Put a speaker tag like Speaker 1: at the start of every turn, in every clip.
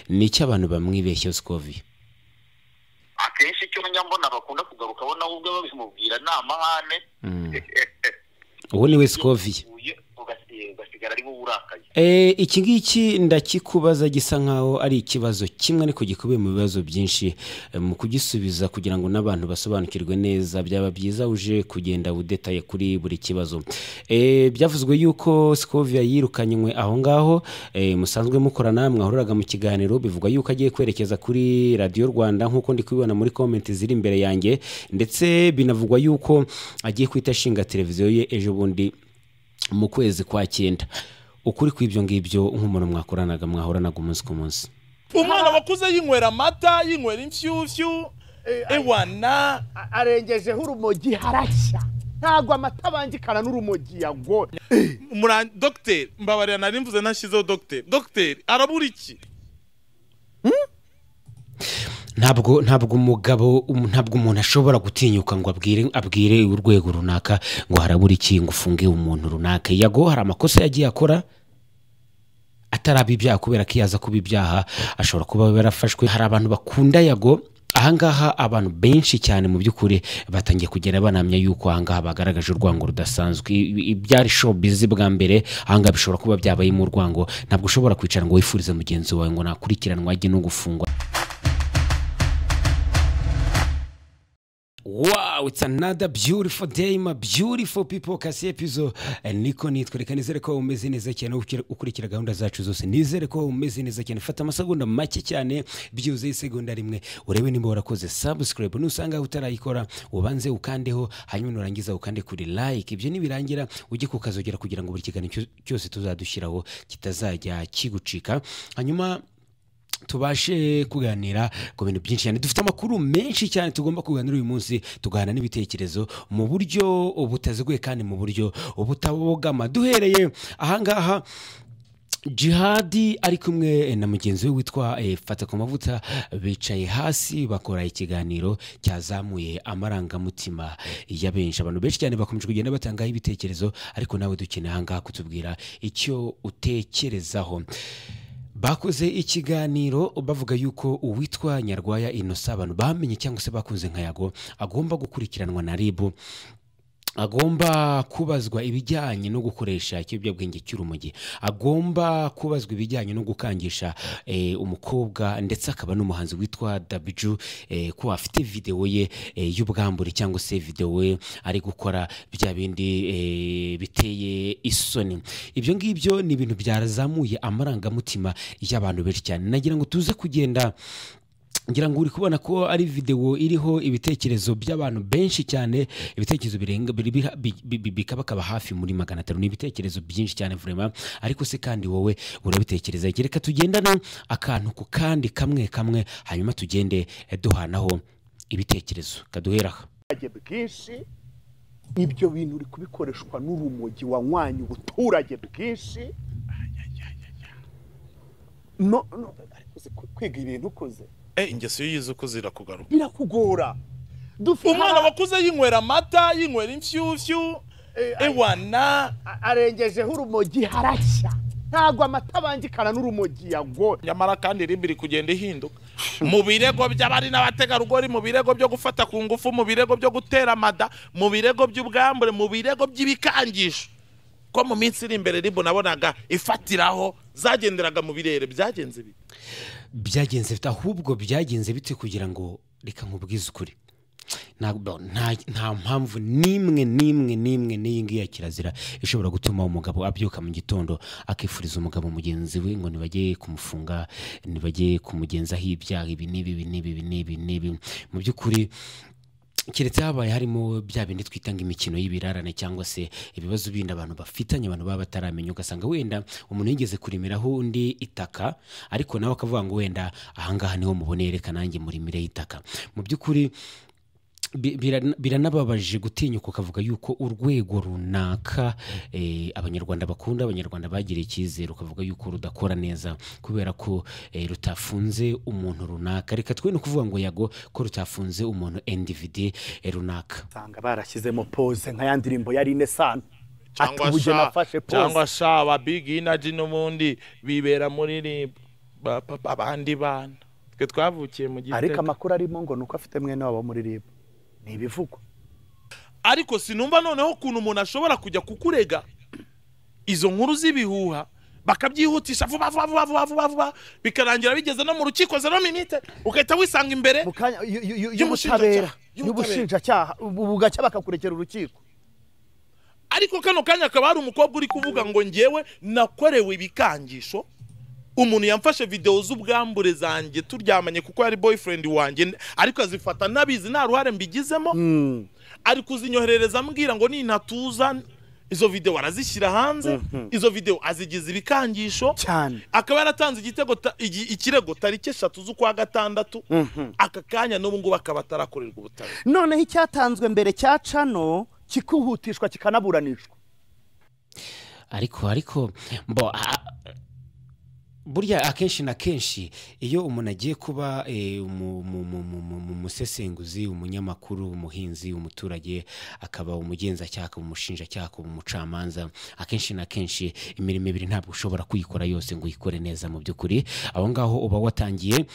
Speaker 1: ni icyo abantu bamwibeshyeho sikoviye
Speaker 2: akenshi icyo nyambona bakunda kugarukaho nawe ubwo babimubwira ni amahane
Speaker 1: uwo ni we sikoviye
Speaker 2: ugasigara ari wowe urakaye
Speaker 1: iki ngiki ndakikubaza gisa nkaho ari ikibazo kimwe ariko gikubiye mu bibazo byinshi Eh, mu kugisubiza kugira ngo n'abantu basobanukirwe neza byaba byiza uje kugenda udetaye kuri buri kibazo Eh, byavuzwe yuko sikovia yirukanywe aho ngaho eh, musanzwe mukorana mwahuriraga mu kiganiro bivugwa yuko agiye kwerekeza kuri radiyo rwanda nk'uko ndi kubibona muri komenti ziri imbere yanjye ndetse binavugwa yuko agiye kwita ashinga televiziyo ye ejo bundi mu kwezi kwa cyenda ukuri kw'ibyo ngibyo nk'umuntu mwakoranaga mwahoranaga umunsi ku munsi
Speaker 3: umwana wakuze yinywera amata yinywera inshyushyu ewana
Speaker 4: arengejeho urumogi harashya ntabwo amata abangikana n'urumogi yagoye
Speaker 3: mura dogiteri mbabarira nari mvuze ntashyizeho dogiteri dogiteri arabura iki
Speaker 1: ntabwo ntabwo umugabo um- ntabwo umuntu ashobora gutinyuka ngo abwire abwire urwego runaka ngo harabura iki ngo ufunge umuntu runaka yago hari amakosa yagiye akora ataraba ibyaha kubera ko iyo aza kuba ibyaha ashobora kuba yarafashwe hari abantu bakunda yago ahangaha abantu benshi cyane mu by'ukuri batangiye kugenda banamya yuko ahangaha bagaragaje urwango rudasanzwe I- i- ibyari showbiz bwa mbere ahangaha bishobora kuba byabayemo urwango ntabwo ushobora kwicara ngo wifurize mugenzi wawe ngo nakurikiranwa ajye no gufungwa Wow, it's another beautiful day, my beautiful people. Kasi epizo eh, niko nitwa reka nizere ko umeze neza cyane ukira- ukurikira gahunda zacu zose. Nizere ko umeze neza cyane. Fata amasegonda make cyane byuze isegonda rimwe. Urebe nimba warakoze subscribe nusanga utarayikora ubanze ukandeho hanyuma nurangiza ukande kuri like. Ibyo nibirangira ujye kukazogera kugira ngo buri kiganiro cyo- cyose tuzadushyiraho kitazajya kigucika. Hanyuma tubashe kuganira ku bintu byinshi cyane dufite amakuru menshi cyane tugomba kuganira uyu munsi tugahana n'ibitekerezo mu buryo butaziguye kandi mu buryo butabogama duhereye ahangaha jihadi ari kumwe na mugenzi we witwa eh, fata ku mavuta bicaye hasi bakora ikiganiro cyazamuye amarangamutima ya benshi abantu benshi cyane bakomeje kugenda batangaho ibitekerezo ariko nawe dukeneye ahangaha kutubwira icyo utekerezaho bakoze ikiganiro bavuga yuko uwitwa nyarwaya inosa abantu bamenye cyangwa se bakunze nka yago agomba gukurikiranwa na ribu agomba kubazwa ibijyanye no gukoresha ikiyobyabwenge cy'urumogi agomba kubazwa ibijyanye no gukangisha eh, umukobwa ndetse akaba n'umuhanzi witwa dabiju eh, ko afite videwo ye eh, y'ubwambure cyangwa se videwo ye ari gukora bya bindi eh, biteye isoni ibyo ngibyo ni ibintu byazamuye amarangamutima y'abantu benshi cyane nagira ngo tuze kugenda ngira ngo uri kubona ko ari videwo iriho ibitekerezo by'abantu benshi cyane ibitekerezo birenga biri- biha- bi- bi- bi- bikabakaba hafi muri magana atanu ni ibitekerezo byinshi cyane vurema ariko se kandi wowe urabitekereza iki? reka tugendane akantu ku kandi kamwe kamwe hanyuma tugende eh, duhanaho ibitekerezo kaduhera aha
Speaker 4: abaturage bwinshi ibyo bintu uri kubikoreshwa n'urumogi wanywanye ubuturage bwinshi no no uzi ku- kwiga ibintu ukoze
Speaker 3: Eh, ingeso iyo uyize uko zirakugaruka
Speaker 4: birakugora dufite
Speaker 3: umwana
Speaker 4: hari-
Speaker 3: wakuze yinywera amata yinywera inshyushyu ewana
Speaker 4: a- arengejeho urumogi harashya ntabwo amata abangikana n'urumogi yagoye
Speaker 3: nyamara kandi ribu iri kugenda ihinduka mu birego by'abari n'abategarugori mu birego byo gufata ku ngufu mu birego byo gutera amada mu birego by'ubwambure mu birego by'ibikangisho ko mu minsi iri imbere ribu nabonaga ifatiraho zagenderaga mu birere byagenze bite
Speaker 1: byagenze bite ahubwo byagenze bite kugira ngo reka nkubwize ukuri ntabwo nta nta mpamvu n'imwe n'imwe n'imwe n'iyi ngiyi ya kirazira ishobora gutuma umugabo abyuka mu gitondo akifuriza umugabo mugenzi we ngo ntibajye kumufunga ntibajye kumugenzaho ibyaha ibi n'ibi ibi n'ibi ibi n'ibi n'ibi mu by'ukuri keretse habaye harimo bya bindi twita ngo imikino y'ibirarane cyangwa se ibibazo bindi abantu bafitanye abantu baba bataramenya ugasanga wenda umuntu yigeze kurimiraho undi itaka ariko nawe akavuga ngo wenda ahangaha niho mubone reka nanjye murimireho itaka mu by'ukuri bi- birana- biranababaje gutinyuka ukavuga yuko urwego runaka eh, abanyarwanda bakunda abanyarwanda bagiriye icyizere ukavuga yuko rudakora neza kubera ko eh, rutafunze umuntu runaka reka twe no kuvuga ngo yago ko rutafunze umuntu individi runaka
Speaker 4: usanga barashyizemo pose nka ya ndirimbo ya rine sano
Speaker 3: cyangwa
Speaker 4: ati ubugeni
Speaker 3: sha
Speaker 4: afashe pose
Speaker 3: cyangwa sha ba big energy n'ubundi bibera muri rib ba papa abandi bana twe twavukiye mu
Speaker 4: ariko
Speaker 3: gitega
Speaker 4: amakuru arimo ngo ni uko afite mwene wabo muri ribu ni ibivugwa
Speaker 3: ariko sinumva noneho ukuntu umuntu ashobora kujya kukurega izo nkuru z'ibihuha bakabyihutisha vuba vuba vuba vuba vuba vuba bikarangira bigeze no mu rukiko zero minite ugahita wisanga imbere
Speaker 4: mu kanya y- y- y- y'ubutabera
Speaker 3: Y'ubushinjacyaha.
Speaker 4: y'ubushinjacyaha ubu bugacya bakakurekera urukiko
Speaker 3: ariko kano kanya akaba hari umukobwa uri kuvuga ngo ngewe nakorewe ibikangisho umuntu yamfashe videwo z'ubwambure zanjye turyamanye kuko yari boyfriend wanjye ariko azifata nabizi nta ruhare mbigizemo ari kuzinyoherereza ambwira ngo nintatuza izo videwo arazishyira hanze izo videwo azigize ibikangisho
Speaker 4: cyane
Speaker 3: akaba yaratanze igitego ta- igi- ikirego tariki eshatu z'ukwa gatandatu aka kanya n'ubu ngubu akaba atarakorerwa ubutabera
Speaker 4: noneho icyatanzwe mbere cya cano kikihutishwa kikanaburanishwa
Speaker 1: ariko ariko mbo a- a- burya akenshi na kenshi iyo umuntu agiye kuba eh, umu- mu- mu- mu- mu- mu- umusesenguzi umunyamakuru umuhinzi umuturage akaba umugenzacyaha akaba umushinjacyaha akaba umucamanza akenshi na kenshi imirimo ibiri ntabwo ushobora kuyikora yose ngo uyikore neza mu by'ukuri aho ngaho uba watangiye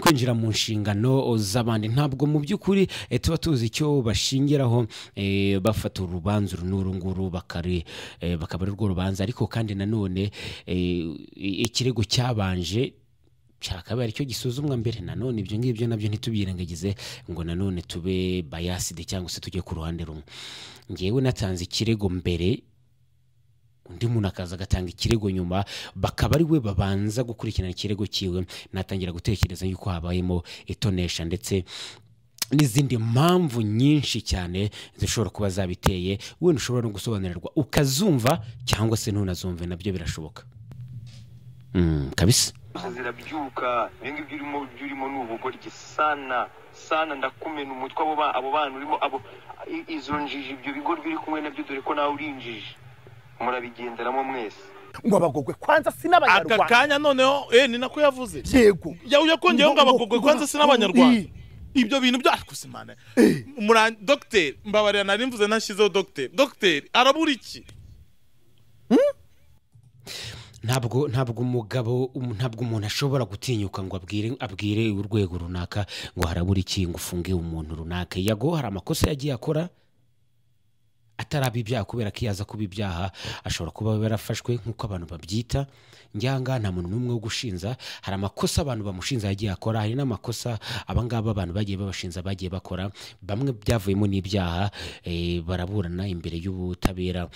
Speaker 1: kwinjira mu nshingano z'abandi ntabwo mu by'ukuri eh, tuba tuzi icyo bashingiraho eh, bafata urubanza uru n'uru nguru bakari eh, bakaba ari rwo rubanza ariko kandi nanone eh, ikirego cyabanje cyakabaye aricyo gisuzumwa mbere nanone ibyo ngibyo nabyo ntitubyirengagize ngo nanone tube bayaside cyangwa se tujye ku ruhande rumwe ngewe natanze ikirego mbere undi muntu akaza agatanga ikirego nyuma bakaba ari we babanza gukurikirana ikirego cyiwe natangira gutekereza yuko habayemo itonesha ndetse n'izindi mpamvu nyinshi cyane zishobora kuba zabiteye wenda ushobora no gusobanurirwa ukazumva cyangwa se ntunazumve nabyo birashoboka Mm, kabisa
Speaker 5: zirabyuka ibyo ngibyo urimo ibyo urimo ni ubugoryi sana sana ndakumena umutwe abo ba- abo bana urimo abo i- izo njiji ibyo bigoryi uri kumwe nabyo dore ko nawe uri injiji murabigenderamo mwese
Speaker 4: ngo abagogwe kwanza si
Speaker 3: aka
Speaker 4: n'abanyarwanda
Speaker 3: kanya noneho eh ni nako yavuze
Speaker 4: yego
Speaker 3: ya ujya kongeraho ngo
Speaker 4: Ngo-
Speaker 3: abagogwe
Speaker 4: ngo-
Speaker 3: kwanza si
Speaker 4: ngo-
Speaker 3: n'abanyarwanda
Speaker 4: iyi.
Speaker 3: ibyo bintu byo ariko se mana mura dogiteri mbabarira nari mvuze ntashyizeho dogiteri dogiteri arabura iki
Speaker 1: ntabwo ntabwo umugabo um- ntabwo umuntu ashobora gutinyuka ngo abwire abwire urwego runaka ngo harabura iki ngo ufunge umuntu runaka yago hari amakosa yagiye akora ataraba ibyaha kubera ko iyo aza kuba ibyaha ashobora kuba yarafashwe nk'uko abantu babyita njyanga nta muntu n'umwe wo gushinza hari amakosa abantu bamushinza yagiye akora hari n'amakosa abangaba abantu bagiye babashinza bagiye bakora bamwe byavuyemo n'ibyaha eh, baraburana imbere y'ubutabera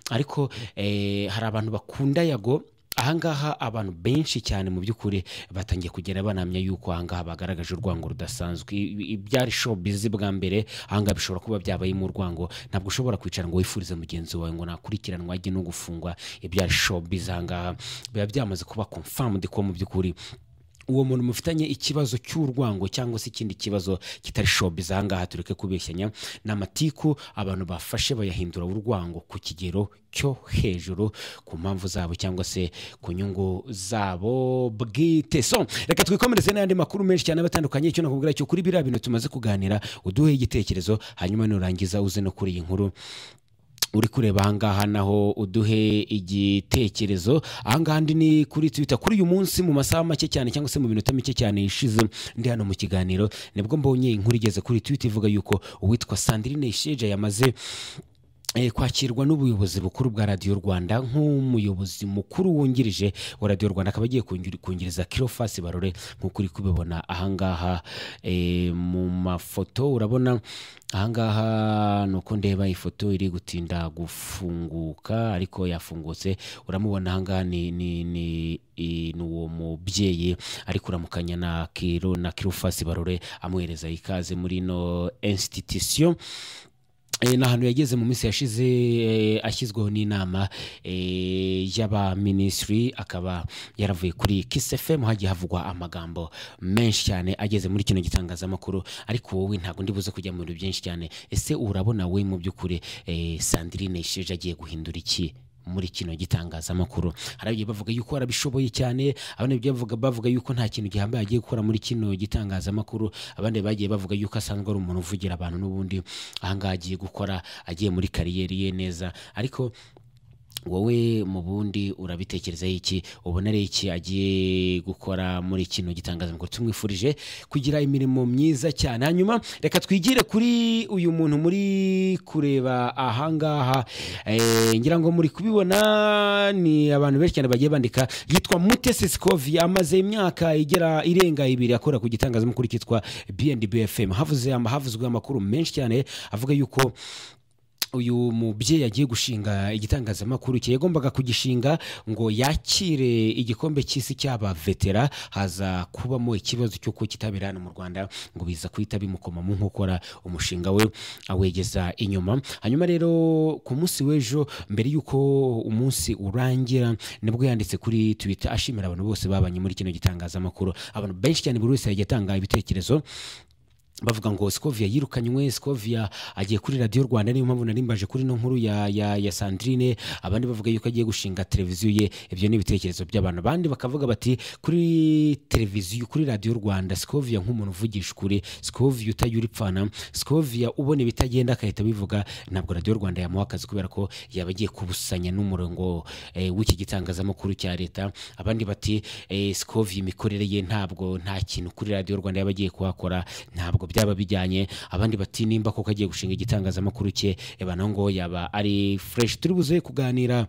Speaker 1: ariko eh, hari abantu bakunda yago ahangaha abantu benshi cyane mu by'ukuri batangiye kugenda banamya yuko ahangaha bagaragaje urwango rudasanzwe I- i- ibyari showbiz bwa mbere ahangaha bishobora kuba byabayemo urwango ntabwo ushobora kwicara ngo wifurize mugenzi wawe ngo nakurikiranwa ajye no gufungwa ibyari showbiz ahangaha biba byamaze kuba confirmed ko mu by'ukuri uwo muntu mufitanye ikibazo cy'urwango cyangwa se ikindi kibazo kitari showbiz ahangaha tureke kubeshyanya ni amatiku abantu bafashe bayahindura urwango ku kigero cyo hejuru ku mpamvu zabo cyangwa se ku nyungu zabo bwite so reka twikomereze n'andi makuru menshi cyane aba atandukanye icyo nakubwira cyo kuri biriya bintu tumaze kuganira uduhe igitekerezo hanyuma nurangiza uze no kuri iyi nkuru uri kureba ahangaha naho uduhe igitekerezo ahangaha ndi ni kuri twita kuri uyu munsi mu masaha make cyane cyangwa se mu minota mike cyane yishize ndi hano mu kiganiro nibwo mbonye inkuru igeze kuri twita ivuga yuko uwitwa sandrine sheja yamaze eh, kwakirwa n'ubuyobozi bukuru bwa radiyo rwanda nk'umuyobozi mukuru wungirije wa radiyo rwanda akaba agiye kungiri- kungiriza kirofasi barore nk'uko uri kubibona ahangaha eh, mu mafoto urabona ahangaha ni uko ndeba ifoto iri gutinda gufunguka ariko yafungutse uramubona ahangaha ni, ni, ni i- ni uwo mubyeyi ari kuramukanya na kiro na kirofasi barore amuhereza ikaze muri ino institution Eh, ni ahantu yageze mu minsi yashize eh, ashyizweho n'inama eh, y'abaminisitiri akaba yaravuye kuri Kiss FM hagiye havugwa amagambo menshi cyane ageze muri kino gitangazamakuru ariko wowe ntabwo ndi buze kujya mu bintu byinshi cyane ese urabona we mu by'ukuri eh, Sandrine Sheja agiye guhindura iki muri kino gitangazamakuru hari abagiye bavuga yuko barabishoboye cyane abandi bagiye bavuga bavuga yuko nta kintu gihambaye agiye gukora muri kino gitangazamakuru abandi bagiye bavuga yuko asanzwe ari umuntu uvugira abantu n'ubundi ahangaha agiye gukora agiye muri kariyeri ye neza ariko wowe mu bundi urabitekerezaho iki ubona ari iki agiye gukora muri kino gitangazamakuru tumwifurije kugira imirimo myiza cyane hanyuma reka twigire kuri uyu muntu muri kureba ahangaha Eh, ngira ngo muri kubibona ni abantu benshi cyane bagiye bandika yitwa mutesi sikovi amaze imyaka igera irenga ibiri akora ku gitangazamakuru cyitwa bnb fm havuze havuzwe amakuru menshi cyane avuga yuko uyu mubyeyi agiye gushinga igitangazamakuru cye yagombaga kugishinga ngo yakire igikombe cy'isi cy'aba vetera haza kubamo ikibazo cy'uko kitabera hano mu rwanda ngo biza guhita bimukomamo nk'ukora umushinga we awegeza inyuma hanyuma rero ku munsi w'ejo mbere y'uko umunsi urangira nibwo yanditse kuri twita ashimira abantu bose babanye muri kino gitangazamakuru abantu benshi cyane buri wese yagiye atanga ibitekerezo bavuga ngo sikovia yirukanywe sikovia agiye kuri radiyo rwanda niyo mpamvu narimbaje kuri no nkuru ya, ya, ya sandrine abandi bavuga yuko agiye gushinga televiziyo ye ibyo ni ibitekerezo by'abantu abandi bakavuga bati kuri televiziyo kuri radiyo rwanda sikovia nk'umuntu uvugisha ukuri sikovia utayura ipfana sikovia ubona ibitagenda agahita abivuga ntabwo radiyo rwanda yamuha akazi kubera ko yaba agiye kubusanya n'umurongo eh, w'iki gitangazamakuru cya leta abandi bati eh, sikovia imikorere ye ntabwo nta kintu kuri radiyo rwanda yaba agiye kuhakora ntabwo byaba bijyanye abandi bati nimba koko agiye gushinga igitangazamakuru cye eba naho ngo yaba ari fureshi turi buze kuganira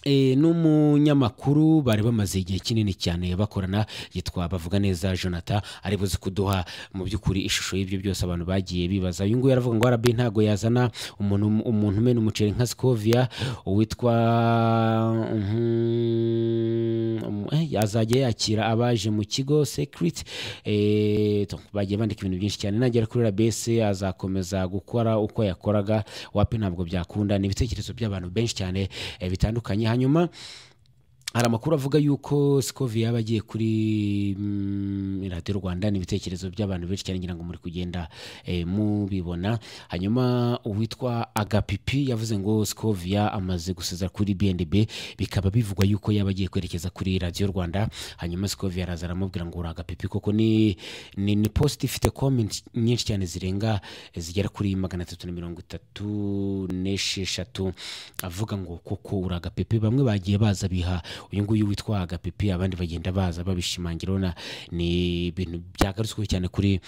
Speaker 1: E, n'umunyamakuru bari bamaze igihe kinini cyane bakorana yitwa bavuga neza jonathan ari buze kuduha mu by'ukuri ishusho y'ibyo byose abantu bagiye bibaza uyu nguyu aravuga ngo rb ntago yazana umuntu umuntu umena umuceri nka sikovia uwitwa mhm, eh, azajya yakira abaje mu kigo secret eh, to, bagiye bandika ibintu byinshi cyane nagera kuri rabc azakomeza gukora uko yakoraga wapi ntabwo byakunda ni ibitekerezo by'abantu benshi cyane eh, bitandukanye hanyuma hari amakuru avuga yuko sikovi yaba agiye kuri mm, radiyo rwanda ni ibitekerezo by'abantu benshi cyane ngira ngo muri kugenda eh, mubibona hanyuma uwitwa agapipi yavuze ngo sikovia amaze gusezera kuri bnb bikaba bivugwa yuko yaba agiye kwerekeza kuri radiyo rwanda hanyuma sikovia araza aramubwira ngo uri agapipi koko ni ni, ni post ifite comment nyinshi cyane zirenga zigera kuri magana atatu na mirongo itatu n'esheshatu avuga ngo koko uri agapipi bamwe bagiye baza biha uyu nguyu witwa agapipi abandi bagenda baza babishimangira urabona ni ibintu byagarutsweho cyane kuri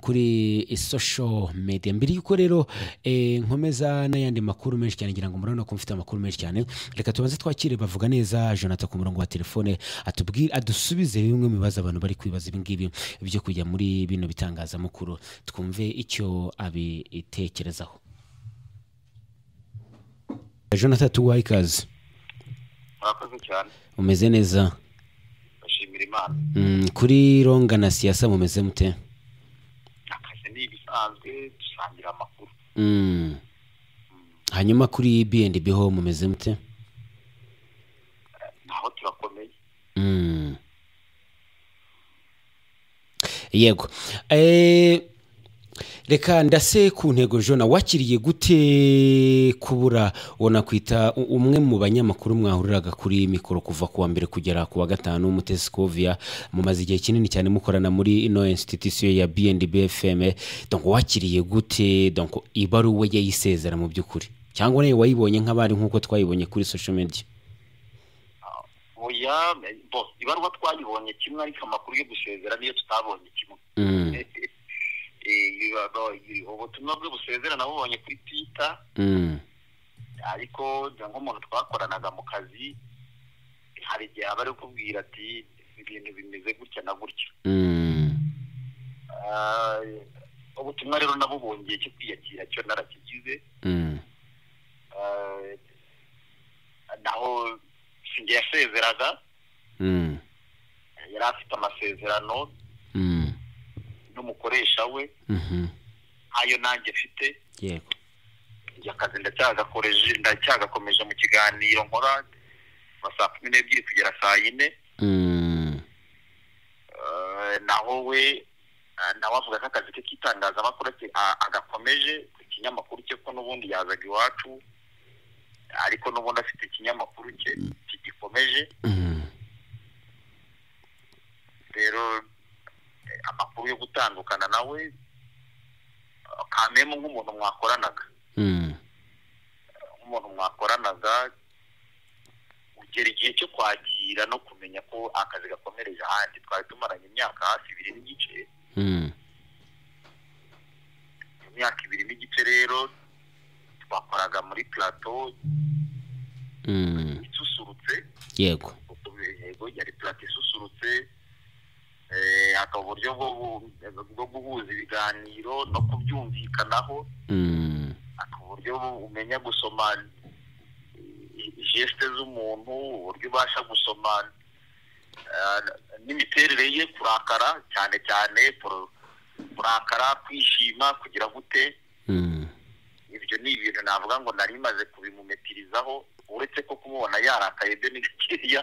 Speaker 1: kuri social media mbere yuko rero eh, nkomeza n'ayandi makuru menshi cyane ngira ngo murabona ko mfite amakuru menshi cyane reka tubanze twakire bavuga neza jonathan ku murongo wa telefone atubwire adusubize bimwe mu bibazo abantu bari kwibaza ibi ngibi byo kujya muri bino bitangazamakuru twumve icyo abitekerezaho jonathan tuwaye ikaze
Speaker 2: murakoze cyane
Speaker 1: umeze neza
Speaker 2: bashimira imana
Speaker 1: mm, kuri ronga na siyasa mumeze mute
Speaker 2: akazi ni ibisanzwe dusangira amakuru
Speaker 1: Mm. hanyuma kuri bnb ho mumeze mute
Speaker 2: ntaho turakomeye
Speaker 1: Mm. yego Eh, reka ndase ku ntego jona wakiriye gute kubura uwo nakwita u- umwe mu banyamakuru mwahuriraga kuri mikoro kuva ku wa mbere kugera ku wa gatanu mutesi kovia mumaze igihe kinini cyane mukorana muri ino institution ya bnb fm donc wakiriye gute donc ibaruwe ye yisezera mu by'ukuri cyangwa nawe wayibonye nk'abari nk'uko twayibonye kuri social media
Speaker 2: oya me- bo ibaruwa twayibonye kimwe ariko amakuru yo gusezera niyo tutabonye kimwe
Speaker 1: Mm.
Speaker 2: Eh, iba- bo- i- ubutumwa bwo busezera nabubonye kuri twita
Speaker 1: Mm.
Speaker 2: ariko njya nk'umuntu twakoranaga mu kazi hari igihe aba ari kukubwira ati ibintu bimeze gutya na gutya
Speaker 1: Mm.
Speaker 2: Ah, ubutumwa rero nabubongeye cyo kwiyakira cyo narakigize
Speaker 1: Mm.
Speaker 2: Ah, naho sinjye yasezeraga
Speaker 1: Mm.
Speaker 2: yari afite amasezerano
Speaker 1: Mm.
Speaker 2: n'umukoresha we
Speaker 1: Mhm.
Speaker 2: ayo nanjye mfite
Speaker 1: yego
Speaker 2: njye akazi ndacyagakoreje ndacyagakomeje mu kiganiro nkora kuva saa kumi n'ebyiri kugera saa yine
Speaker 1: Mm.
Speaker 2: Eh, naho we eh, nawe avuga ko akazi ke k'itangazamakuru ake- a- agakomeje ikinyamakuru cye ko n'ubundi yazaga iwacu ariko n'ubundi afite ikinyamakuru cye kigikomeje
Speaker 1: Mm.
Speaker 2: rero eh, amakuru yo gutandukana nawe eh, kamemu nk'umuntu mwakoranaga
Speaker 1: Mm.
Speaker 2: nk'umuntu mwakoranaga ugera igihe cyo kwakira no kumenya ko akazi gakomereje ahandi twari tumaranye imyaka hafi ibiri n'igice imyaka ibiri n'igice rero twakoraga muri plateau isusurutse
Speaker 1: yego
Speaker 2: yego yari plateau isusurutse eh, hakaba uburyo bwo bu- bwo guhuza ibiganiro no kubyumvikanaho
Speaker 1: Mm.
Speaker 2: ku buryo umenya gusoma i- i- geste z'umuntu uburyo ubasha gusoma eh, n'imiterere ye kurakara cyane cyane kuru- kurakara kwishima kugira gute
Speaker 1: Mm.
Speaker 2: ibyo ni ibintu navuga ngo nari maze kubimumetirizaho uretse ko kumubona yarakaye byo ni gakeya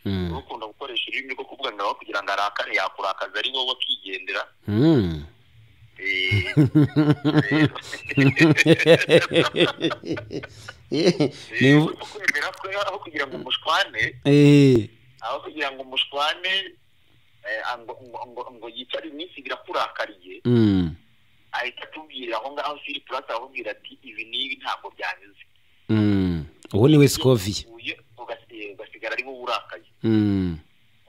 Speaker 1: Mm.
Speaker 2: ukunda gukoresha ururimi rwo kuvuga ngo aho kugira ngo arakare yakurakaza ari wowe akigendera
Speaker 1: Mm.
Speaker 2: Eh,
Speaker 1: Ni
Speaker 2: rero
Speaker 1: imvu-
Speaker 2: kwemera ko aho kugira ngo umushwane
Speaker 1: Eh,
Speaker 2: aho kugira ngo umushwane eh, ngo, ngo, ngo, ngo yicare iminsi birakurakariye
Speaker 1: mm.
Speaker 2: ahita atubwira aho ngaho siri purasi aramubwira ati ibi n'ibi ntabwo byanyuze
Speaker 1: Mm. uwo ni we sikoviye
Speaker 2: uye ugasi- ugasigara ari wowe urakaye
Speaker 1: Mm.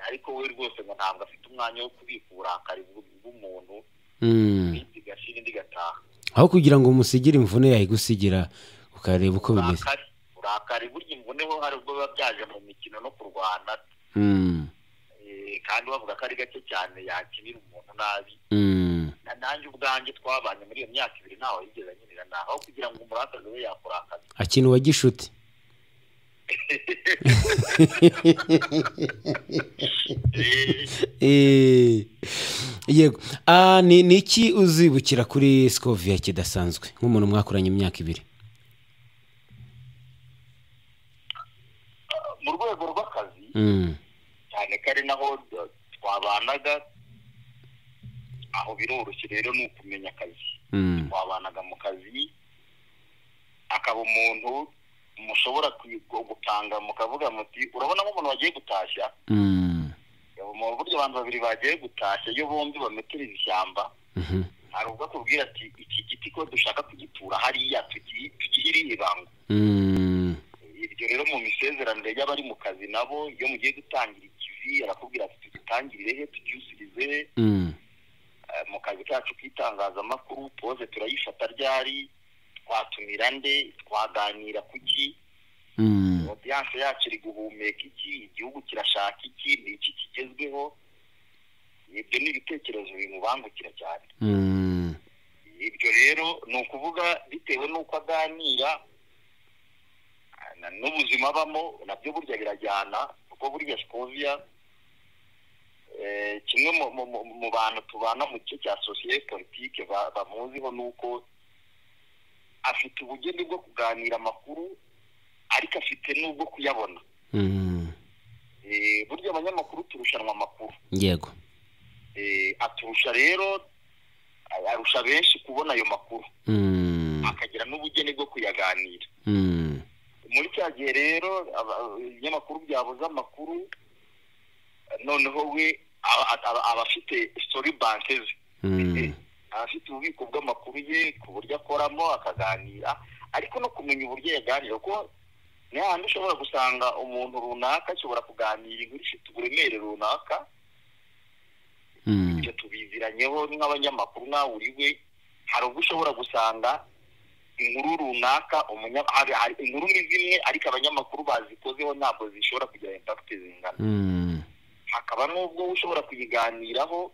Speaker 2: ariko we rwose ngo ntabwo afite umwanya wo kubika uburakari bw'u- bw'umuntu
Speaker 1: Mm.
Speaker 2: iminsi igashira indi igataha
Speaker 1: aho kugira ngo umusigire imvune yayigusigira ukareba uko bimeze
Speaker 2: uburakari uburakari burya imvune ho hari ubwo biba byaje mu mikino no kurwana
Speaker 1: Mm.
Speaker 2: eh, kandi bavuga ko ari gake cyane yakinira umuntu nabi
Speaker 1: Mm.
Speaker 2: na- nanjye ubwanjye twabanye muri iyo myaka ibiri ntawe yigeze anyirira nawe aho kugira ngo umurakazi we yakurakaza
Speaker 1: akina uwa gishuti
Speaker 2: Eh,
Speaker 1: Eh, yego Ah, ni ni iki uzibukira kuri sikoviya kidasanzwe nk'umuntu mwakoranye imyaka ibiri
Speaker 2: mu rwego rw'akazi
Speaker 1: Mm.
Speaker 2: cyane ko ari naho eh, twabanaga aho biroroshye rero ni ukumenya akazi
Speaker 1: Mm.
Speaker 2: twabanaga mu kazi akaba umuntu mushobora kwi- gu- gutanga mukavuga muti urabona nk'umuntu wagiye gutashya
Speaker 1: Mm.
Speaker 2: mu buryo abantu babiri bagiye gutashya iyo bombi bametereza ishyamba
Speaker 1: Mhm.
Speaker 2: hari ubwo akubwira ati iki giti ko dushaka kugitura hariya tugi- tugihire ibango
Speaker 1: Mm.
Speaker 2: ibyo rero mu misezeranire y'abari mu kazi nabo iyo mugiye gutangira ikivi arakubwira ati tugitangirire he tucyusirize he
Speaker 1: Mm.
Speaker 2: Eh, mu kazi kacu k'itangazamakuru poze turayifata ryari twatumira nde twaganira ku ki
Speaker 1: Mm.
Speaker 2: odiyanse yacu iri guhumeka iki igihugu kirashaka iki ni iki kigezweho ibyo ni ibitekerezo bimubangukira cyane
Speaker 1: Mm.
Speaker 2: ibyo rero ni ukuvuga bitewe n'uko aganira ah, na- n'ubuzima abamo nabyo burya birajyana kuko burya sikoviya eh, kimwe mu- mu- mu- mu bantu tubana mu gice cya sosiyete politike ba- bamuziho ni uko afite ubugeni bwo kuganira amakuru ariko afite n'ubwo kuyabona
Speaker 1: Mm.
Speaker 2: Eh, burya abanyamakuru turushanwa amakuru
Speaker 1: yego
Speaker 2: Eh, aturusha rero arusha benshi kubona ayo makuru
Speaker 1: Mm.
Speaker 2: akagira n'ubugeni bwo kuyaganira
Speaker 1: Mm.
Speaker 2: muri cya gihe rero aba- ibinyamakuru byabuze amakuru noneho we aba- aba- aba afite story bank ze
Speaker 1: Mm.
Speaker 2: aba afite ububiko bw'amakuru ye ku buryo akoramo akaganira ariko no kumenya uburyo yaganira kuko ni hahandi ushobora gusanga umuntu runaka ashobora kuganira inkuru ifite uburemere runaka
Speaker 1: Mm.
Speaker 2: ibyo tubiziranyeho nk'abanyamakuru nawe uri we hari ubwo ushobora gusanga inkuru runaka umunya- hari- hari inkuru ni zimwe ariko abanyamakuru bazikozeho ntabwo zishobora kugira impact zingana
Speaker 1: Mm.
Speaker 2: hakaba n'ubwo ushobora kuyiganiraho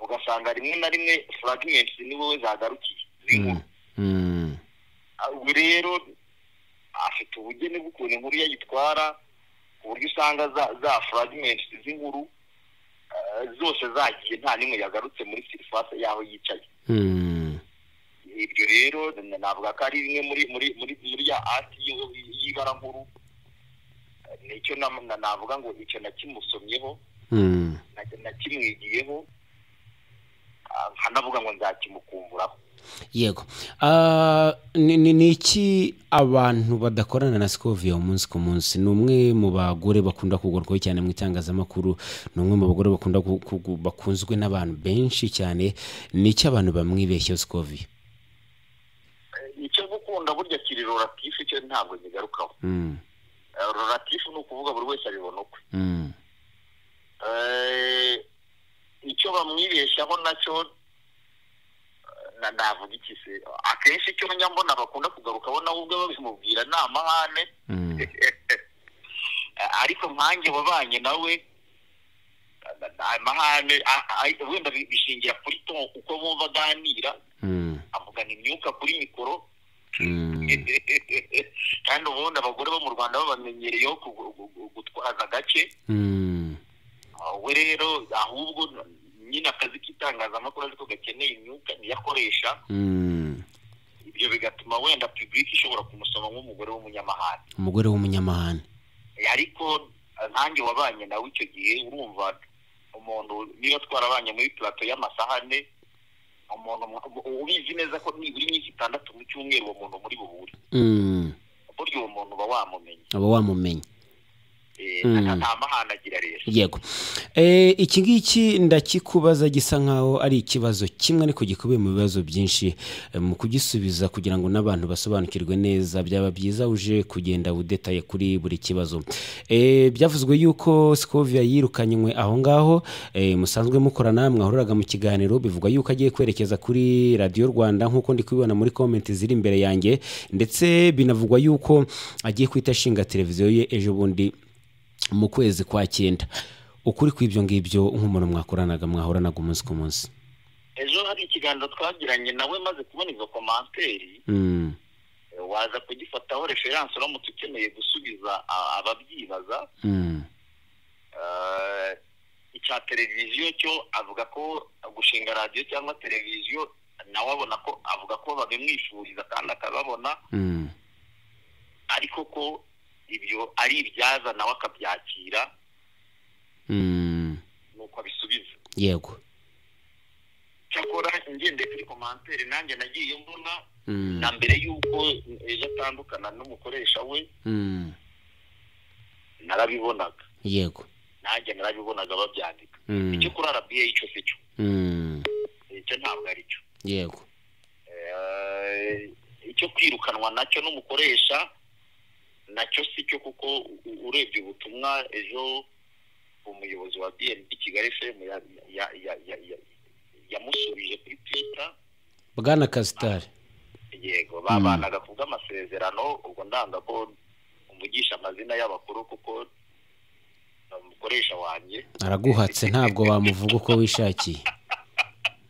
Speaker 2: ugasanga rimwe na rimwe fragments ni wowe zagarukiye z'inkuru
Speaker 1: Mm.
Speaker 2: ubu rero afite ubugeni bw'ukuntu inkuru yayitwara ku buryo usanga za za fragments z'inkuru eh, zose zagiye nta n'imwe yagarutse muri surface yaho yicaye
Speaker 1: Mm.
Speaker 2: ibyo rero navuga ko ari bimwe muri muri muri muri ya ati y'ibara nkuru Eh, nicyo nam- na- navuga ngo icyo nakimusomyeho
Speaker 1: Mm.
Speaker 2: na- nakimwigiyeho ah, nkanavuga ngo nzakimukumburaho
Speaker 1: yego Ah, ni ni- ni iki abantu badakorana na sikoviya umunsi ku munsi ni umwe mu bagore bakunda kugorwaho cyane mu itangazamakuru ni umwe mu bagore bakunda gu- kugu- bakunzwe n'abantu benshi cyane ni iki abantu bamwibeshyeho sikoviya
Speaker 2: icyo gukunda gukunda burya kiri roratifu icyo ntabwo nkigarukaho
Speaker 1: Mm,
Speaker 2: Eh, roratifu ni ukuvuga buri wese abibona ukwe
Speaker 1: mm,
Speaker 2: Eh, icyo bamwibeshyaho nacyo eh, na- navuga iki se akenshi icyo njya mbona bakunda kugarukaho nawe ubwe babimubwira ni amahane
Speaker 1: mm,
Speaker 2: ariko nkanjye wabanye nawe amahane a- a- wenda bi- bishingira kuri to uko bumva aganira
Speaker 1: mm,
Speaker 2: avugana imyuka kuri mikoro
Speaker 1: mm,
Speaker 2: kandi ubundi abagore bo mu rwanda babamenyereyeho ku- gu- gu- gutwaza agace
Speaker 1: mm,
Speaker 2: we rero ahubwo nyine akazi k'itangazamakuru ariko gakeneye imyuka niyakoresha
Speaker 1: mm.
Speaker 2: ibyo bigatuma wenda publiki ishobora kumusoma nk'umugore w'umunyamahane
Speaker 1: umugore w'umunyamahane
Speaker 2: ariko nkanjye wabanye nawe icyo gihe urumva umuntu niba twarabanye muri plato y'amasahane umuntu mu- ubizi neza ko nibura iminsi itandatu mu cyumweru uwo muntu muri buhure
Speaker 1: Mm,
Speaker 2: burya uwo muntu uba wamumenye
Speaker 1: aba wamumenya
Speaker 2: Eh,
Speaker 1: Mm.
Speaker 2: nta nta mahane agira rero
Speaker 1: yego Eh, iki ngiki ndakikubaza gisa nkaho ari ikibazo kimwe ariko gikubiye mu bibazo byinshi Eh, mu kugisubiza kugira ngo n'abantu basobanukirwe neza byaba byiza uje kugenda udetaye kuri buri kibazo Eh, byavuzwe yuko sikovia yirukanywe aho ngaho eh, musanzwe mukorana mwahuriraga mu kiganiro bivugwa yuko agiye kwerekeza kuri radiyo rwanda nk'uko ndi kubibona muri komenti ziri imbere yanjye ndetse binavugwa yuko agiye kwita ashinga televiziyo ye ejo bundi mu kwezi kwa cyenda ukuri kw'ibyo ngibyo nk'umuntu mwakoranaga mwahoranaga umunsi ku munsi
Speaker 2: ejo hari ikiganiro twagiranye nawe maze kubona izo komanteri
Speaker 1: Mm,
Speaker 2: eh, waza kugifataho referanse uramutse ukeneye gusubiza a- ababyibaza
Speaker 1: mm,
Speaker 2: Eh, icya televiziyo cyo avuga ko gushinga radiyo cyangwa televiziyo nawe abona ko avuga ko babimwifuriza kandi akababona
Speaker 1: mm,
Speaker 2: ariko ko ibyo ari ibyaza nawe akabyakira
Speaker 1: mm,
Speaker 2: nuko abisubiza
Speaker 1: yego
Speaker 2: cyakora ngendeye kuri komantere nanjye nagiye mbona
Speaker 1: Mm,
Speaker 2: na mbere y'uko ejo atandukana n'umukoresha we
Speaker 1: mm,
Speaker 2: narabibonaga
Speaker 1: yego
Speaker 2: nanjye narabibonaga babyandika
Speaker 1: Mm,
Speaker 2: icyo kuri arabiye icyo si cyo
Speaker 1: mm,
Speaker 2: icyo ntabwo ari cyo
Speaker 1: yego
Speaker 2: Eh, icyo kwirukanwa nacyo n'umukoresha nacyo si cyo kuko u- u- urebye ubutumwa ejo umuyobozi wa bnb kigali fm ya- ya- ya- ya- ya- yamusubije kuri twitter
Speaker 1: bwana kasitari
Speaker 2: yego babanaga ku bw'amasezerano ubwo ndanga ko umugisha amazina y'abakuru kuko ni umukoresha wanjye
Speaker 1: araguhatse ntabwo wamuvuga uko wishakiye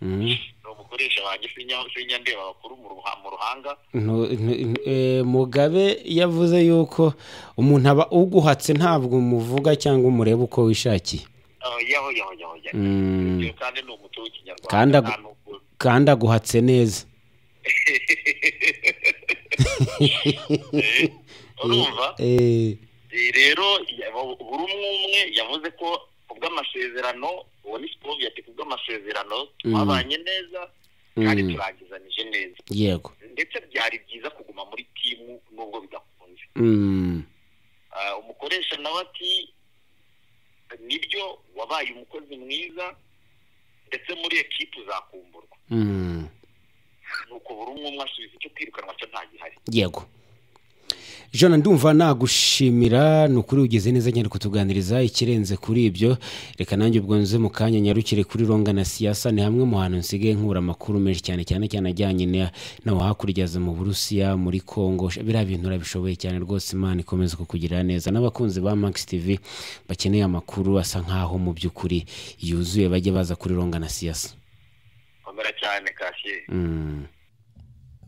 Speaker 1: Mm,
Speaker 2: ni umukoresha wanjye sinya- sinyandeba abakuru mu ruha- mu ruhanga
Speaker 1: ntu- ntu- eh, mugabe yavuze yuko umuntu aba uguhatse ntabwo umuvuga cyangwa umureba uko wishakiye
Speaker 2: Ah, yaho yaho yaho yaho
Speaker 1: Mm.
Speaker 2: Ibyo kandi ni umuco w'ikinyarwanda
Speaker 1: Kandi agu-
Speaker 2: nta n'ubwo-
Speaker 1: kandi aguhatse neza
Speaker 2: Eh, urumva
Speaker 1: Eh,
Speaker 2: Eh, rero ya- bu- buri umwe umwe yavuze ko ku bw'amasezerano uwo ni sipovi ati ku bw'amasezerano twabanye neza kandi
Speaker 1: Mm.
Speaker 2: turangizanije neza
Speaker 1: yego
Speaker 2: ndetse byari byiza kuguma muri timu nubwo bidakunze
Speaker 1: Mm,
Speaker 2: Ah, umukoresha nawe ati nibyo wabaye umukozi mwiza ndetse muri ekipu uzakumburwa
Speaker 1: mm,
Speaker 2: nuko buri umwe umwe asubiza icyo kwirukanwa cyo nta gihari
Speaker 1: yego jana ndumva nagushimira ni ukuri ugeze neza nyine kutuganiriza ikirenze kuri ibyo reka nanjye ubwo nze mu kanya nyarukire kuri ronga na siyasa ni hamwe mu hantu nsigaye nkura amakuru menshi cyane cyane cyane ajyanye na- naho hakurya za mu burusiya muri kongo biriya bintu urabishoboye cyane rwose imana ikomeza kukugirira neza n'abakunzi ba max tv bakeneye amakuru asa nkaho mu by'ukuri yuzuye bajye baza kuri ronga na siyasa
Speaker 2: komera cyane kasiye
Speaker 1: Mm.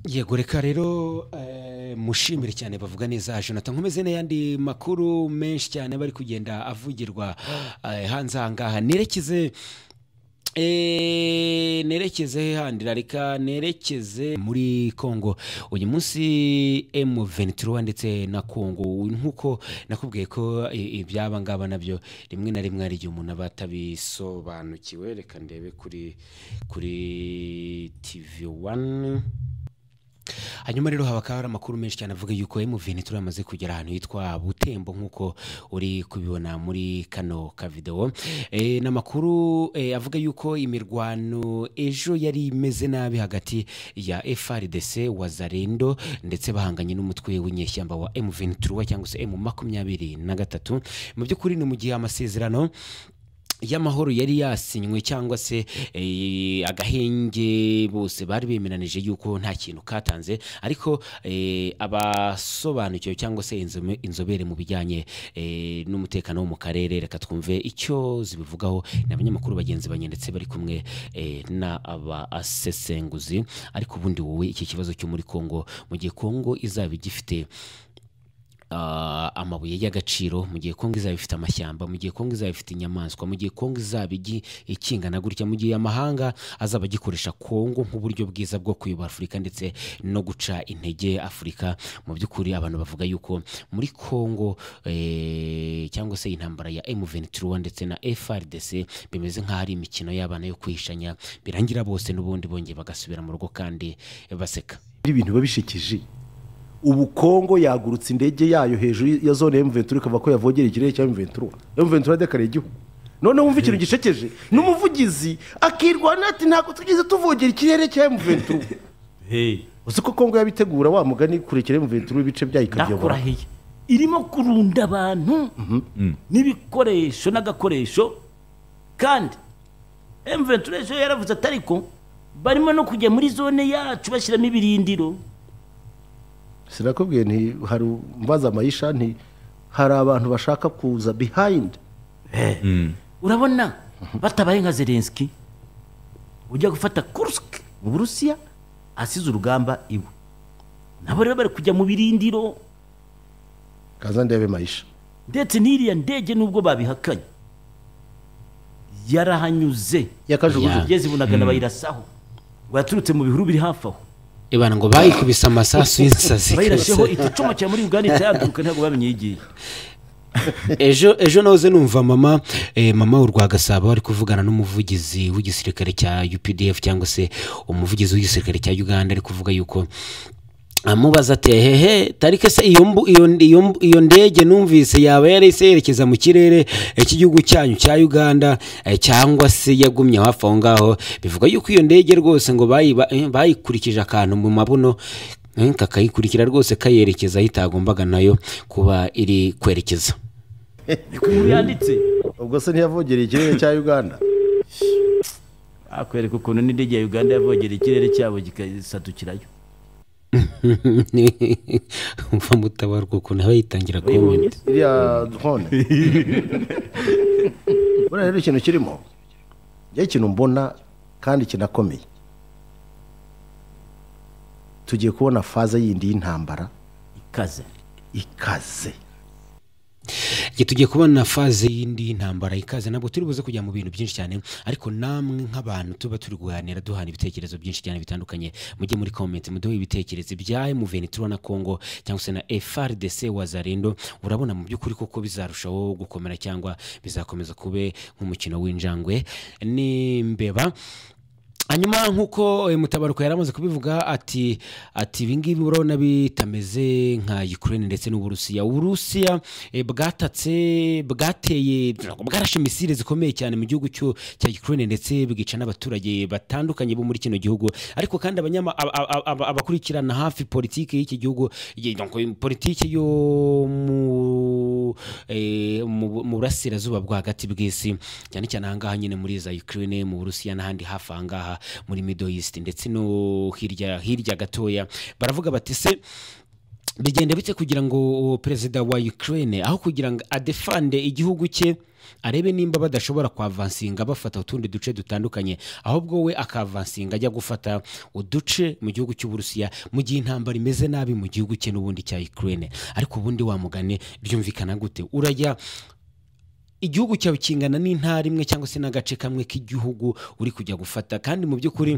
Speaker 1: yego reka rero eh, mushimire cyane bavuga neza jonathan nkomeze n'ayandi makuru menshi cyane bari kugenda avugirwa eh, hanze aha ngaha nerekeze Eh, nerekeze he handi reka nerekeze muri kongo uyu munsi m23 ndetse na kongo nk'uko nakubwiye ko i- ibyaba ngaba nabyo rimwe na rimwe hari igihe umuntu aba atabisobanukiwe reka ndebe kuri kuri tv 1 hanyuma rero hakaba hari amakuru menshi cyane avuga yuko emuveni turamaze kugera ahantu hitwa butembo nk'uko uri kubibona muri kano kavidewo Eh, ni amakuru eh, avuga yuko imirwano ejo yari imeze nabi hagati ya frdc wazarendo ndetse bahanganye n'umutwe w'inyeshyamba wa emuveni turuwa cyangwa se emu makumyabiri na gatatu mu by'ukuri ni mu gihe amasezerano y'amahoro yari yasinywe cyangwa se eh, agahenge bose bari bemeranije yuko nta kintu katanze ariko eh, abasobanukiwe cyangwa se inzome- inzobere mu bijyanye eh, n'umutekano wo mu karere reka twumve icyo zibivugaho ni abanyamakuru bagenzi banjye ndetse bari kumwe eh, n'abasesenguzi ariko ubundi wowe iki kibazo cyo muri kongo mu gihe kongo izaba igifite ah, amabuye y'agaciro mu gihe kongo izaba ifite amashyamba mu gihe kongo izaba ifite inyamaswa mu gihe kongo izaba igi- ikingana gutya mu gihe amahanga azaba agikoresha kongo nk'uburyo bwiza bwo kuyobora afurika ndetse no guca intege afurika mu by'ukuri abantu bavuga yuko muri kongo eh, cyangwa se intambara ya M23 ndetse na FRDC bimeze nk'aho ari imikino y'abana yo kwihishanya birangira bose n'ubundi bongeye bagasubira mu rugo kandi baseka
Speaker 6: ibintu biba bishikije ubu kongo yagurutse indege yayo hejuru ya zone ya mventura ikava ko yavogera ikirere cya mventura mventura yadekareye igihugu noneho wumva ikintu gishekeje n'umuvugizi akirwana ati ntabwo tugeze tuvogera ikirere cya mventura uzi ko kongo yabitegura wa mugani kurekera mventura ibice byayo ikabyobora
Speaker 7: ndakurahiye irimo kurunda abantu n'ibikoresho n'agakoresho kandi emventura ejo yaravuze ati ariko barimo no kujya muri zone yacu bashyiramo ibirindiro
Speaker 6: sinakubwiye nti hari mbaza amayisha nti hari abantu bashaka kuza bihayindi
Speaker 7: urabona batabaye nka zelenski ujya gufata kursk mu burusiya asize urugamba iwe nabo rero bari kujya mu birindiro
Speaker 6: kaza ndebe mayisha
Speaker 7: ndetse n'iriya ndege nubwo babihakanye yarahanyuze
Speaker 6: yakajugujugu
Speaker 7: igeze i bunagana bayirasaho ngo yaturutse mu bihuru biri hafi aho
Speaker 1: ibana ngo bayikubise amasasu y'insazi
Speaker 7: bayirasheho
Speaker 1: kose.
Speaker 7: iti icumu cya muri uganda itayaguruka ntabwo bamenye iyo igiye
Speaker 1: ejo ejo nahoze numva mama eh, mama urwa gasabo ari kuvugana n'umuvugizi w'igisirikare cya UPDF cyangwa se umuvugizi w'igisirikare cya Uganda ari kuvuga yuko amubaza ati hehe tarike se iyo mbu- iyo iyo mbu- iyo ndege numvise yaba yari se yerekeza mu kirere eh, cy'igihugu cyanyu cya Uganda eh, cyangwa se yagumye hafi aho ngaho bivuga yuko iyo ndege rwose ngo bayiba- eh, bayikurikije akantu mu mabuno eh, kakayikurikira rwose kayerekeza aho itagombaga nayo kuba iri kwerekeza
Speaker 7: ku nkuru yanditse
Speaker 6: ubwo se ntiyavogereye ikirere cya uganda
Speaker 7: akwereka ukuntu n'indege ya uganda yavogera ikirere cyabo gikasatukirayo
Speaker 1: umva mutabarwa ukuntu aba yitangira
Speaker 7: Uyibonye?
Speaker 1: komenti
Speaker 6: iriya drone buriya rero ikintu kirimo njyewe ikintu mbona kandi kinakomeye tugiye kubona faze yindi y'intambara
Speaker 7: ikaze
Speaker 6: ikaze
Speaker 1: igihe tugiye kubona faze y'indi y'intambara ikaze ntabwo turi buze kujya mu bintu byinshi cyane ariko namwe nk'abantu tuba turi guhanira duhana ibitekerezo byinshi cyane bitandukanye mujye muri komenti muduhe ibitekerezo bya emuveni turuwa na kongo cyangwa se na frdc wazarendo urabona mu by'ukuri koko bizarushaho gukomera cyangwa bizakomeza kube nk'umukino w'injangwe n'imbeba hanyuma nk'uko eh, mutabaruka yari amaze kubivuga ati ati ibingibi urabona bitameze nka ukraine ndetse n'uburusiya uburusiya eh, bwatatse bwateye bwarashe misile zikomeye cyane mu gihugu cyo- cya ukraine ndetse bwica n'abaturage batandukanye bo muri kino gihugu ariko kandi abanyama- aba- aba- aba- abakurikirana hafi politiki y'iki gihugu ye- donc, politiki yo mu eh, mu mu burasirazuba bwo hagati bw'isi cyane cyane ahangaha nyine muri za Ukraine mu Burusiya n'ahandi hafi ahangaha muri Middle East ndetse no hirya hirya gatoya baravuga bati se bigenda bite kugira ngo uwo perezida wa Ukraine aho kugira ngo adefande igihugu cye arebe nimba badashobora kwavansinga bafata utundi duce dutandukanye ahubwo we akavansinga ajya gufata uduce mu gihugu cy'uburusiya mu gihe intambara imeze nabi mu gihugu cye n'ubundi cya Ukraine ariko ubundi wamugane byumvikana gute urajya igihugu cyawe kingana n'intara imwe cyangwa se n'agace kamwe k'igihugu uri kujya gufata kandi mu by'ukuri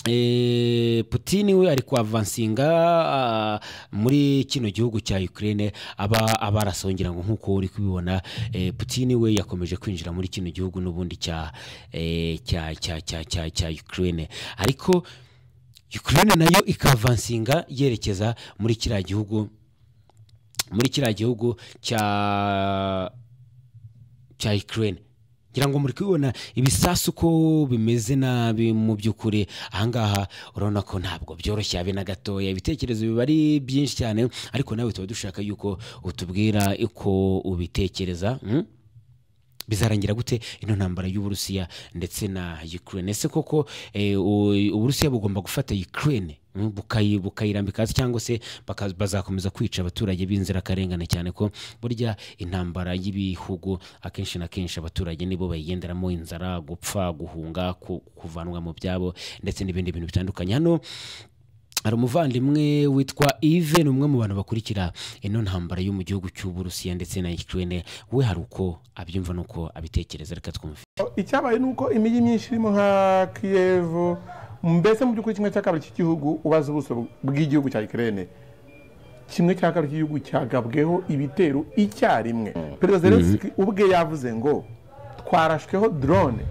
Speaker 1: eh, Putin we ari kwavansinga ah, muri kino gihugu cya Ukraine aba abarasongira ngo nkuko uri kubibona eh, Putin we yakomeje kwinjira muri kino gihugu n'ubundi cya eh, cya cya cya cya cya Ukraine ariko ukraine nayo ikavansinga yerekeza muri kiriya gihugu muri kiriya gihugu cya cya ukraine ngira ngo muri kubibona ibisasu ko bimeze nabi mu by'ukuri ahangaha urabona ko ntabwo byoroshye habe na gatoya ibitekerezo biba ari byinshi cyane ariko nawe tuba dushaka yuko utubwira uko ubitekereza hmm? bizarangira gute ino ntambara y'uburusiya ndetse na ukraine ese koko eh, u- uburusiya bugomba gufata ukraine mm, bukayi- bukayirambika hasi cyangwa se baka- bazakomeza kwica abaturage b'inzirakarengane cyane ko burya intambara y'ibihugu akenshi na kenshi abaturage nibo bayigenderamo inzara gupfa guhunga ku- kuvanwa mu byabo ndetse n'ibindi bintu bitandukanye hano hari umuvandimwe witwa ive ni umwe mu bantu bakurikira ino ntambara yo mu gihugu cy'uburusiya ndetse na ukraine we hari uko abyumva n'uko abitekereza reka twumve
Speaker 3: icyabaye ni uko imijyi myinshi irimo nka kiyevu mbese mu by'ukuri kimwe cya kabiri cy'igihugu ubaza ubuso bw'igihugu cya ikirere kimwe cya kabiri cy'igihugu cyagabweho ibitero icyarimwe perezida zelenski ubwe yavuze ngo twarashweho drone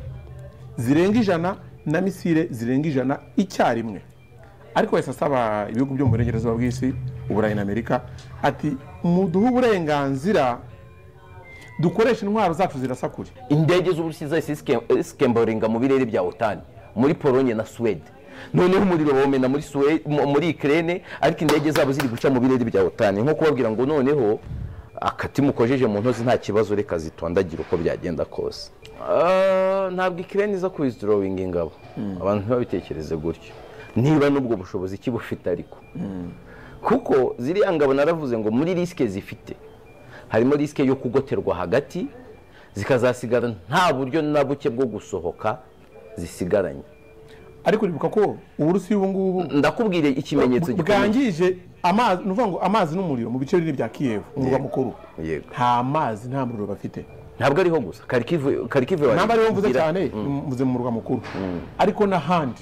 Speaker 3: zirenga ijana na misile zirenga ijana icyarimwe ariko yahise asaba ibihugu byo mu burengerazuba bw'isi uburayi na amerika ati muduhe uburenganzira dukoresha intwaro zacu zirasa kure
Speaker 8: indege z'uburusiya zahise zisike- zikemboringa mu birere bya otani muri polonye na suwede noneho umuriro bawumena muri Suwe- mu- muri ikirere ariko indege zabo ziri guca mu birere bya otani nko kubabwira ngo noneho akati mukojeje mu ntozi nta kibazo reka zitondagire uko byagenda kose Ah, ntabwo ikirere iza kuwizidorawinga ingabo abantu ntibabitekereze gutyo niba n'ubwo bushobozi ki bufite ariko kuko ziriya ngabo naravuze ngo muri risike zifite harimo risike yo kugoterwa hagati zikazasigara nta buryo na buke bwo gusohoka zisigaranye
Speaker 3: ariko uribuka ko uburusiya ubu ngubu
Speaker 8: ndakubwire ikimenyetso gikomeye
Speaker 3: bwangije amazi ni ukuvuga ngo amazi n'umuriro mu bice bine bya kiyevu umurwa
Speaker 8: Yego.
Speaker 3: mukuru
Speaker 8: Yego.
Speaker 3: nta mazi nta muriro bafite
Speaker 8: ntabwo ariho gusa karikive karikive wari-
Speaker 3: namba ariyo mvuze
Speaker 8: igira-
Speaker 3: cyane mvuze mu murwa mukuru ariko n'ahandi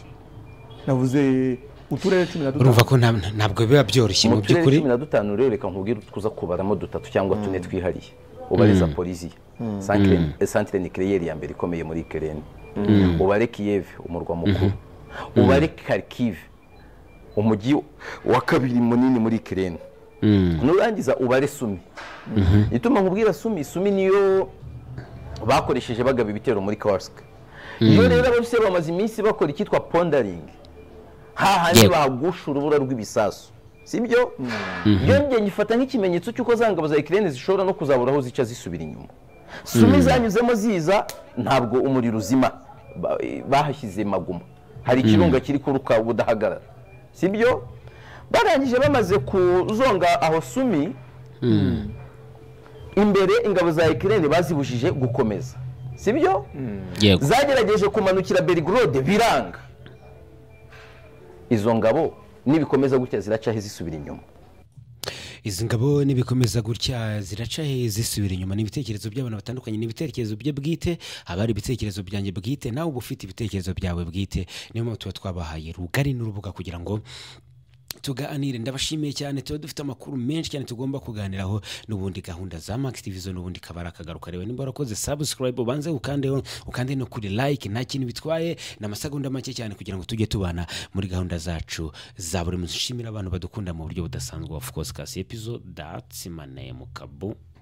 Speaker 3: navuze uturere cumi na
Speaker 1: urumva
Speaker 3: dutanu
Speaker 1: ko nta- ntabwo biba byoroshye mu
Speaker 8: mu turere
Speaker 1: by'ukuri
Speaker 8: cumi na dutanu rero reka nkubwire utwuza kubaramo dutatu cyangwa tune twihariye ubare zaporiziya santire nikireyeri ya mbere ikomeye muri kereni ubare kiyeve umurwa mukuru ubare karikive umujyi wa kabiri munini muri kereni nurangiza ubare sumi ituma nkubwira sumi sumi niyo bakoresheje bagaba ibitero muri kawarisike iyo rero abarusiya bamaze iminsi bakora icyitwa pondaringi hahandi
Speaker 1: Yego.
Speaker 8: bagusha urubura rw'ibisasu sibyo iyo njye ngifata nk'ikimenyetso cy'uko za ngabo za ikirere zishobora no kuzabura aho zica zisubira inyuma sumi zanyuzemo ziza ntabwo umuriro uzima Ba- bahashyize maguma hari ikirunga kiri kuruka budahagarara sibyo barangije bamaze kuzonga aho sumi imbere ingabo za ikirere bazibujije gukomeza sibyo
Speaker 1: yego
Speaker 8: zagerageje kumanukira berigorode biranga izo ngabo nibikomeza gutya ziracaho zisubira inyuma
Speaker 1: izi ngabo nibikomeza gutya ziraca he zisubira inyuma ni ibitekerezo by'abantu batandukanye ni ibitekerezo bye bwite haba hari ibitekerezo byanjye bwite nawe uba ufite ibitekerezo byawe bwite niyo mpamvu tuba twabahaye rugari n'urubuga kugira ngo tuganire ndabashimiye cyane tuba dufite amakuru menshi cyane tugomba kuganiraho n'ubundi gahunda za max televiziyo n'ubundi kabara akagaruka reba nimba warakoze subscribe ubanze ukandeho ukande no kuri like nta kintu bitwaye ni amasegonda make cyane kugira ngo tujye tubana muri gahunda zacu za buri munsi nshimira abantu badukunda mu buryo budasanzwe of course kasi episode that's my name kabu